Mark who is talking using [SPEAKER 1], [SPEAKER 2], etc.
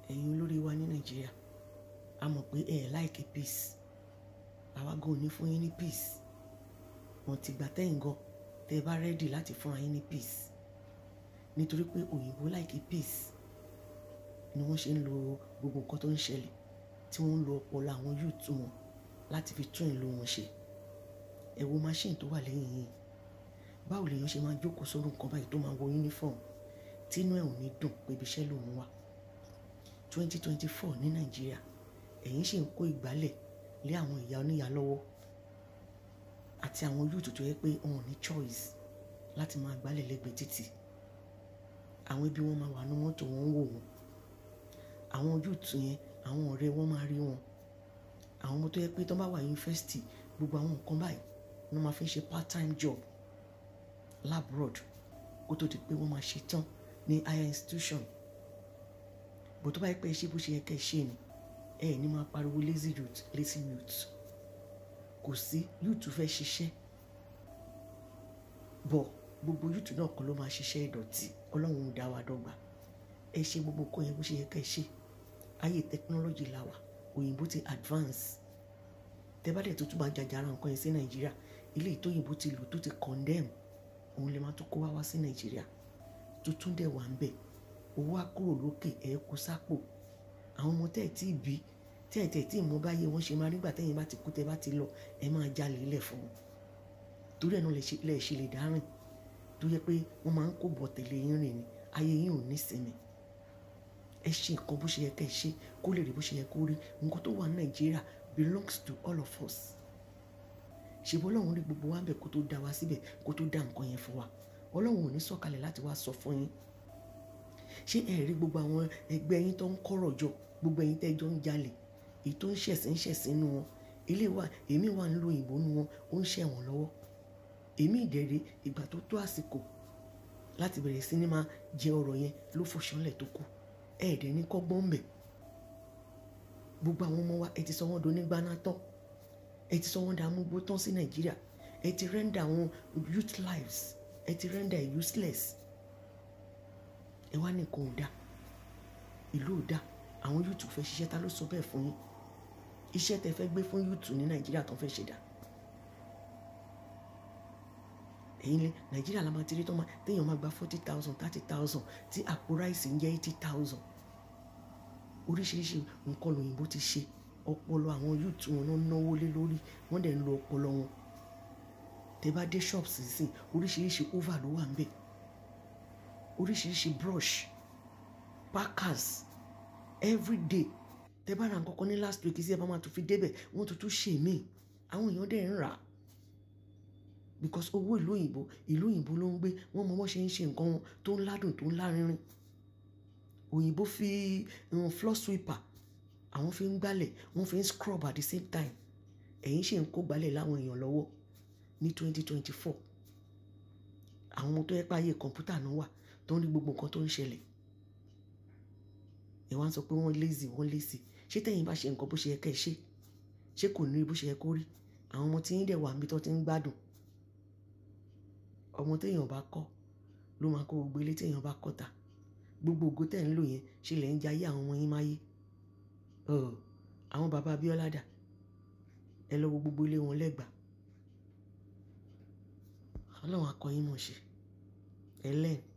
[SPEAKER 1] ẹ̀yin olórí wa ní nàìjíríà a mọ̀ pé ẹ ẹ̀ láìkí peace àwa gan ò ní fún yín ní peace wọn ti gbà tẹ́yìn gan tẹ́ ẹ bá rẹ́dì láti fúnra yín ní peace nítorí pé òyìnbó láìkí peace ni wọ́n ṣe ń lo gbogbo nǹkan tó ń ṣẹlẹ̀ tí wọ́n ń lo ọpọlọ àwọn youth wọn láti fi tún ìlú wọn ṣe ẹ wo machine tó wà lẹ́yìn yìí báwo lèèyàn ṣe máa jókòó sórí nǹkan báyìí tó máa wọ uniform tínú ẹ̀ ò ní dùn pé ibi iṣẹ́ lòun wà twenty twenty four ní nàìjíríà ẹ̀yin ṣì ń kó ìgbálẹ̀ lé àwọn ìyá oníyà lọ́wọ́ àti àwọn youth tó yẹ pé wọn ò ní choice láti máa gbálẹ̀ lẹ́gbẹ̀ẹ́ títì àwọn ẹbí wọn máa wà ní mọ́tò wọn ń wò wọn àwọn youth yẹn àwọn ọ̀rẹ́ wọn máa rí wọn àwọn ọmọ tó yẹ pé tó bá wà yunifásitì gbogbo àwọn nǹkan báyìí ni wọ́n máa fi ń ṣe part time job labroad kó tó di pé wọ́n máa ṣe tán ní higher institution bó tó bá yẹ pé ṣé bó ṣe yẹ kẹ́ ẹ ṣe ni ẹ ẹ̀ ní máa pariwo lazy youth lazy youth kò sí youth fẹ́ ṣiṣẹ́ bọ̀ gbogbo youth náà kọ́ ló máa ṣiṣẹ́ ìdọ̀tí ọlọ́run ò dá wa dọ́gba ẹ ṣe gbogbo nǹkan yẹn bó ṣe yẹ kẹ́ ẹ ṣe ayé technology la wà òyìnbó ti advance tẹ bá dẹ̀ tó tún máa jàjàrà nǹkan yẹn sí nàìjíríà ilé ìtòyìnbó ti lò tó ti condemn òun lè máa tó kó wá wá sí nàìjíríà tuntun dẹ̀ wà ń bẹ̀ owó á kúrò lókè ẹ̀ kó sápò àwọn ọmọ tẹ́ ẹ̀ tí ì bí tẹ́ ẹ̀ tẹ́ ẹ̀ tí ì mọ báyé wọ́n ṣe máa nígbà tẹ́yìn bá ti kú tẹ́ bá ti lọ ẹ máa jalè ilẹ̀ fún wọn torí ẹ̀ náà lẹ̀ ṣe lè dárìn tó yẹ pé wọ́n máa ń kó bọ̀ tẹ̀lé yín rìn ni ayé yín ò ní sinmi ẹ ṣe nǹkan bó ṣe yẹ kẹ́ ẹ ṣe kó lè rí bó ṣe yẹ kó rí nǹkan tó wà ní nàìjíríà belongs to all of us ṣèbí ọlọ́run rí gbogbo wa ń bẹ̀ kó tó dá wa síbẹ̀ kó tó dá nǹkan yẹn fún wa ọlọ́run ò ní sọ̀kalẹ̀ láti wá sọ fún yín ṣé ẹ rí gbogbo àwọn ẹgbẹ́ yín tó ń kọ́rọ̀ jọ gbogbo ẹ̀yin tẹ́jọ́ ń jalè èyí tó ń ṣẹ̀sìn ṣẹ̀sìn nu wọn ilé wa èmi wà ń lo òyìnbó nu wọn ó ń ṣẹ̀ wọ́n lọ́wọ́ èmi ìdẹ̀rẹ̀ ìgbà tó tó àsìkò láti bẹ̀rẹ̀ sí ní máa jẹ ọ̀rọ̀ yẹn ló fòṣánlẹ̀ tó kù ẹ̀ẹ́dẹ̀ ní kọ́gbọ́n bẹ̀ gbogbo àwọn ọmọ wa ẹ ti sọ wọ́n do nígbàna tán ẹ ti sọ wọ́n da amúgbó tán sí nàìjíríà ẹ ti rẹ́ndà àwọn youth lives ẹ ti rẹ́ndà ẹ̀ useless ẹ wá nìkan ò dá ìlú ò dá àwọn youth fẹ́ ṣiṣẹ́ ta ló sọ bẹ́ẹ̀ fún yín iṣẹ́ tẹ fẹ́ gbé fún youth ní nàìjíríà tó fẹ́ ṣe dá ẹ̀yin lé nàìjíríà la máa ti rí tó máa téèyàn máa gba forty thousand thirty thousand tí àpò ráìsì ń jẹ́ eighty thousand oríṣiríṣi nǹkan lòyìnbó ti ṣe ọpọlọ àwọn youth wọn náà náwó lé lórí wọ́n dẹ̀ ń lo ọpọlọ wọn tẹ bá dé shops sísìn oríṣiríṣi over ló wà ń bẹ̀ oríṣiríṣi brush packers everyday tẹ bá ra nǹkan kan ní last week sí ẹ bá máa tún fi débẹ̀ wọ́n tún tún ṣe mí àwọn èèyàn dẹ̀ ń rà á because owó ìlú òyìnbó ìlú òyìnbó ló ń gbé wọ́n mọ wọ́n ṣe ń ṣe nǹkan wọn tó ń ládùn tó ń lárinrin òyìnbó fi um, floor sweeper àwọn fi ń gbálẹ̀ wọ́n fi ń scrub at the same time ẹ̀yin ṣe ń kó gbálẹ̀ láwọn èèyàn lọ́wọ́ ní twenty twenty four àwọn ọmọ tó yẹ pé ayé kọ̀ǹpútà náà wà tó ń rí gbogbo nǹkan tó ń ṣẹlẹ̀ ẹ wá ń sọ pé wọ́n lazy wọ́n lazy ṣé tẹ̀yin bá ṣe nǹkan bó ṣe yẹ kẹ́ ẹ ṣe ṣé kò ní rí bó ṣe yẹ kó rí àwọn ọmọ tí yín dẹ̀ wà níbi tó ti ń gbádùn ọmọ téèyàn bá kọ́ ló máa kó gbogbo ilé téèyàn bá kọ́ ta gbogbo ògo tẹ̀ ń lò yẹn ṣe lẹ̀ ń jayé àwọn ọmọ yín máyé àwọn bàbá Abíọ́lá dà ẹ lọ wo gbogbo ilé wọn lẹ́gbàá ọlọ́run akọyín mọ̀ ṣe ẹ lẹ́ẹ̀